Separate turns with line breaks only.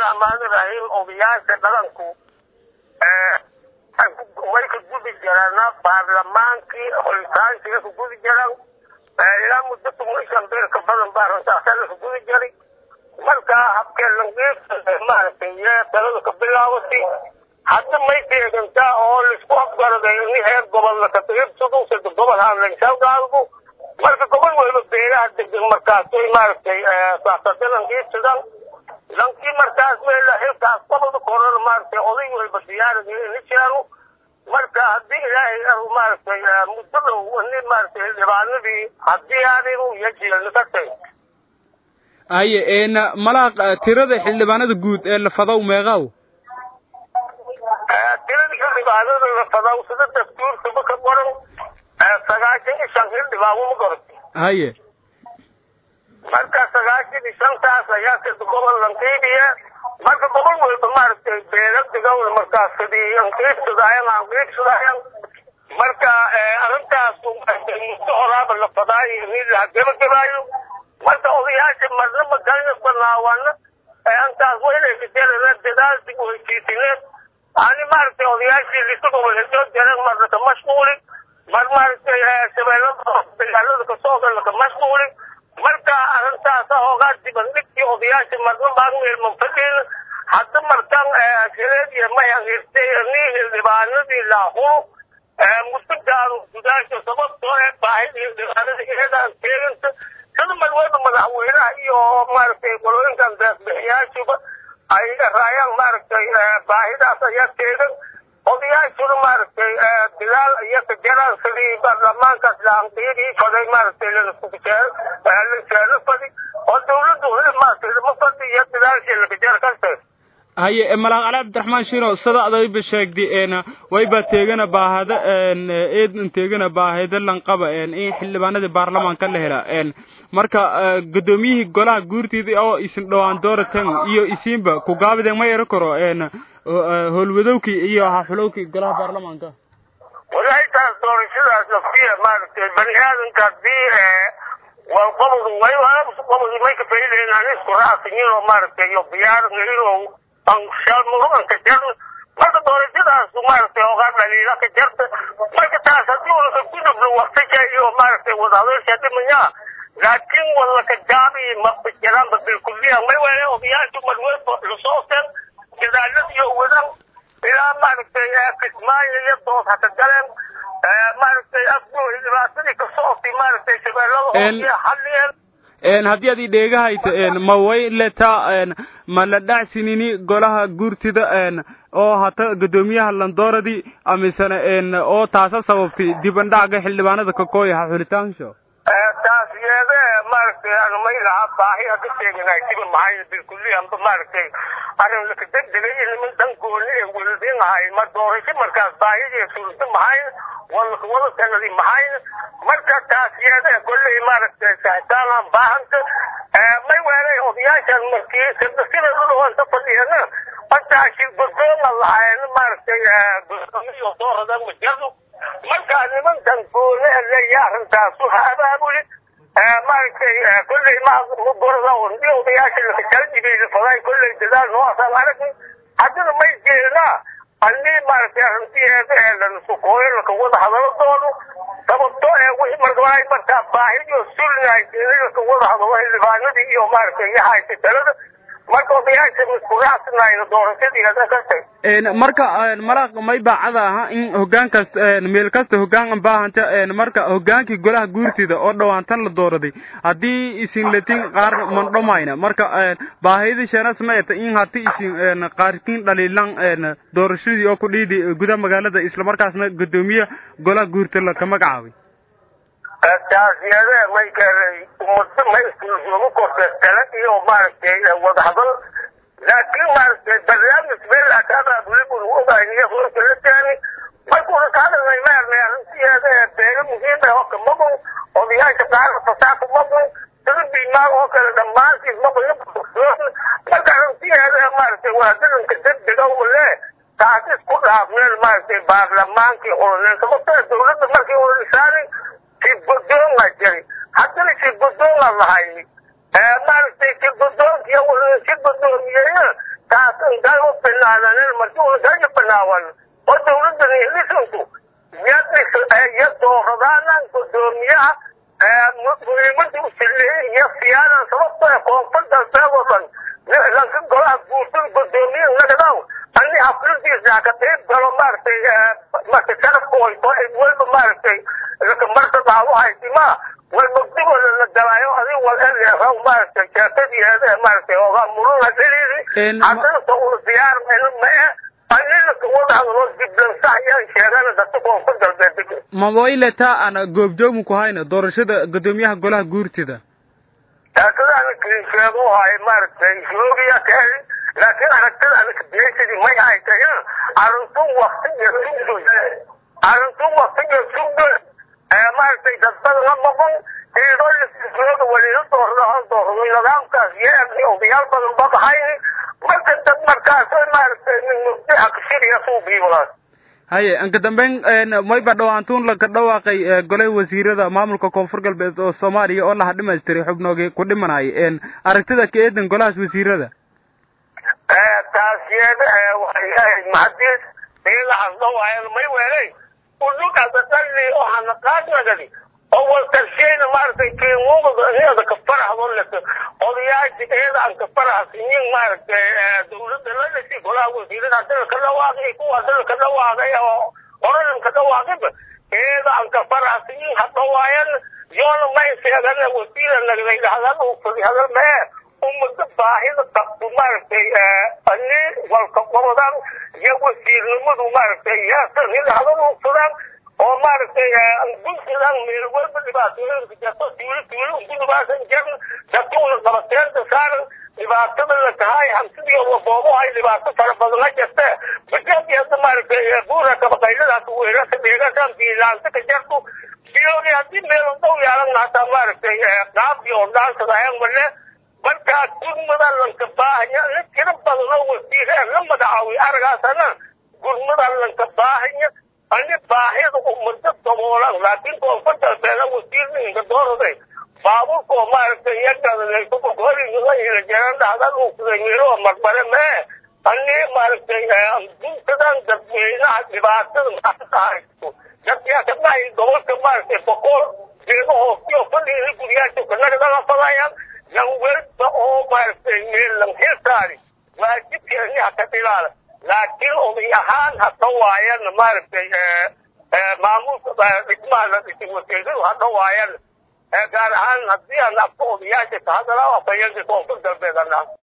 raxmaani raxiim odayaasha dhaqanku way ka gudi jiraan baarlamaankii xulitaankiga ka gudi jiran ilaa muddo toban shan beer ka badan baa runtaasana ka gudi jiray markaa habkeelangeesa maaragtay talada ka bilaabatay hadda may deegantaa oo laisku afgaraday ini heer gobolna ka tiribsado sida gobol haanlaysawdaalgu marka gobol waliba beeraha degan markaasay maaragtay saasadanangeesidan lankii markaas meela xilkaas gobolka korona maaragtay oday waliba diyaarada ini jeero marka haddii ilaahay ar maaragtay muddo dhow ini maaragtay dhibaanadii haddii aanigu yajielna ka tay
haye een malaaq tirada xildhibaanada guud ee la fadow meeqaaw
tirada xildhibaanada la fadow sida dastuurkaba ka qoran sagaashan iyo shan xildhibaan uma qorti
haye
marka sagaashan iyo shantaas ayaa sida gobol lanqiibiya marka gobol walba maaragtay beeladigawl markaas sidii anqiibsadaayan anqiibsadaayan marka arrintaas muddo horaaba la fadaayo ini la gebagabaayo marka odayaasha marna magalna banaawana antaas waynaykajelana dadaalsi weysiisineed ani maaragtay odayaashii lisa gobolhedoo jaran marna ka mashquuli mar maaragtay shabeellada dagaalada kasoo gala ka mashquuli marka arrintaasa hoogaa dibandhigtii odayaasha marna maagmeelman fadhin hadda markan shireediya mayan hirtay ni xildhibaanadii laahuru muddo gaaro gudaasha sababtoo ee baahidii xildhibaanada iyadaan keeganta sida malwada madaxweynaha iyo maaragtay qolooyinkan deeqbixiyaashuba ay raayaan maaragtay baahidaas ayaa teegan odayaashuna maaragtay bilaal iyo kajaraan sidii baarlamaankaas laanqiidii faday maaragtay lalajeelo fadi oo dawladdu heli maaragtay lama fadi iyo bilaalshii lakajara kastay
haye malaaq cali cabdiraxmaan shiro sida adayba sheegdi een wayba teegana baahada een eedan teegana baahida lanqaba een in xildhibaanada baarlamaanka la hela een marka gudoomiyihii golaha guurtida oo isin dhawaan dooratan iyo isiinba ku gaabideen ma yaro karo een howlwadowkii iyo haxulowkii golaha baarlamaanka
walahi taas doorashadaas lafiya maaragtay bani aadamka hadii waa qobol way qobol may ka faidayn aan isku raacsanyin oo maaragtay iyo biyaarangainow anshalmuruanka jar marka doorashadaas maaragtay ogaa dhaliila ka jarta marka taas haddii unaka ku dhublo waktiga iyo maaragtay wadahadalsha dhimaya laakiin wala ka jaabi maqbijaraanba bilkuliya may wele odayaashu marweba lasoosen dadaalad iyo wadan ilaa maaragtay kismaayo iyo dood haka galeen maaragtay afgo dhibaatadii kasootay maaragtay shabeellada hoosiya xaliyeen
een haddii aad idheegahayto een ma way letaa een ma la dhacsinini golaha guurtida een oo hata guddoomiyaha landooradii amisana een oo taasa sababtay dibandhaca xildhibaanada kakooyaha xulitaansho
taas yeede maaragtay anumay lahaa baahi haka sheeganay diba maxay bilkuliyanba maaragtay arrin laka degdegay niman dhankooni ee weladinahay ma doorasho markaas baahidii surta maxay walaka wada sanadi maxay marka taas yeede kolley maaragtay saxitaanaan baahanta may weelay odayaashan markii sida dhulhoonta fadhiyana markaashi godooma lahayn maaragtay godoomiyo dooradan majadu markaa nimankan goone leeya arrintaasu ha abaabuli maaragtay kolley magorada ondi odayaasha lakajaldibeyda faday kolley dadaal noocaasaan aragni haddana may jeednaa annii maaragtay arrintiyeeda ee lanasukooyo laka wada hadalo doono sababto ee wixii markaay markaa baahidio sulnaay in laka wada hadalo xildhibaanadii iyo maaragtay iyo haysa talada marka odayaasha miskuraacsanayo doorashadii hada kastay
een marka een malaaq may baacada aha in hogaankaas een meel kasta hogaan baahanta een marka hogaankii golaha guurtida oo dhawaantan la dooraday haddii isin latin qaar mandhomayna marka een baahida sheenas ma eta in hati isin een qaarkiin dhaliilan een doorashadii oo ku dhiidi gudaha magaalada isla markaasna gudoomiye golaha guurtida la ka magacaabay
taasiyade may keenay ummadda may iskuugu kortay tale iyo maaragtay wadahadal laakiin maaragtay barnaamij meel akaada bulibun ogaaniyo horta la keeni markuuna ka hadalnay maarnay arrintiyeeda ee beega muhiim ah oo ka magun odayaasha qaarka fasaaka magun sida biimaag oo kale dhammaantiis magun marka arrintiyeeda maaragtay waa dadanka degdega ule taas isku dhaafneen maaragtay baarlamaankii oraneen sababtoo dawladda markii uu dhisaanay si godoonga jiri haddana si godoonga lahay maaragtay si godoonkiya si godoomiyeya taas intaan u banaananin markii una kaga banaawan oo dawladdan lisanku iyo dooradaanan gudoomiyaha muhiimada usileeyay iyo siyaadan sababto ee koonfur galbeed oo dhan lanka golaha guurtada gudoomiye nagadaw ani hafladiisa ka qayb galo maaragtay marka sharafkooyto walba maaragtay marka daawo haytima walmagdigooda la galaayo adig wal eleeraw maaragtay jaakadiyeeda maaragtay oga muruna dheliidi haddana sa una diyaar mae anina kawada hadlo diblansax ayaan sheegana dadka koonfur galbeed
mawaileta ana goobjoomu ku hayna doorashada gudoomiyaha golaha guurtida
taakadaana kinsheego haay maaragtay joogiya kaadi laakiin aragtada anaka beesadi may hay tahay arintun waktiga sugdoy arintun waktiga sugdoy maaragtay dadbada la noqon iidoo jooga walila doorada hal doorado nidaamkaas yeerni odayaal badan badahay marka dad markaas maaragtay min mugdi akshiriya suubiiwalaas
haye anka dambeyn mayba dhawaantuun laka dhawaaqay golay wasiirada maamulka koonfur galbeed oo soomaaliya oo laha dhamaystiray xubnoogi ku dhimanay aragtida ka eedan golahaas wasiirada
taas yeeda waxay ahayd mahadis ilahaas dhawaayan may weelay udugada dhalli oo hanaqaadnagadi oo walkarsheyna maaragtay kiimuuda iyada ka faraxdo leka odayaasha iyada aan ka faraxsinin maaragtay dawladda la dhashay golaha wasiirada hadana ka dhawaaqay kuwa hadana ka dhawaaqay oo oradan ka dhawaaqayba iyada aan ka faraxsinin hadhawaayan yoona may sheegana wasiira nagday hadal ufadi hadal mee umada baahida qabto maaragtay ani walka qorodaan iyo wasiirnimadu maaragtay yaasanida hadal ufadaan oo maaragtay bulshadan meel walba dhibaatooyinka jirto tuulo tuulo ugu dhibaasan jirin dadkuuna qabateenta saaran dhibaatada la tahay hamsidii boobohay dhibaato fara badana jirta bajabi hadda maaragtay buura kabaqayladaas weerarka dheegasaan biilaanta ka jirto biyooni haddii meel dhow yaalan hataa maaragtay qaabkii oo dhaansadahayan male markaa gurmada lanka baahanya la tiro badanoo wasiire la magacaawiy aragaasana gurmada lanka baahanya ani baahida umada daboolan laakiin koonfur galbeeda wasiirninka dooraday baaburkoo maaragtay yagadalaysokokorinila jeeran dhahdan uukuday meelo marbare mee ani maaragtay duntadan dadweynaha dhibaatada maanta haysto dadkaa kadhahay gobolka maaragtay boqol jeego hoostiyo fadhiida guryaasha kanagadaga fadayaan yan welba oo maaragtay meel lan xilsaari waajibkeeniha ka dhilaala laakiin oday ahaan hada waayan maaragtay maamulka dhismaha la dhisay wasiiradu hada waayan gaar ahaan haddii aan afka odayaasha ka hadalaa afayeenka koonfur galbeed anaa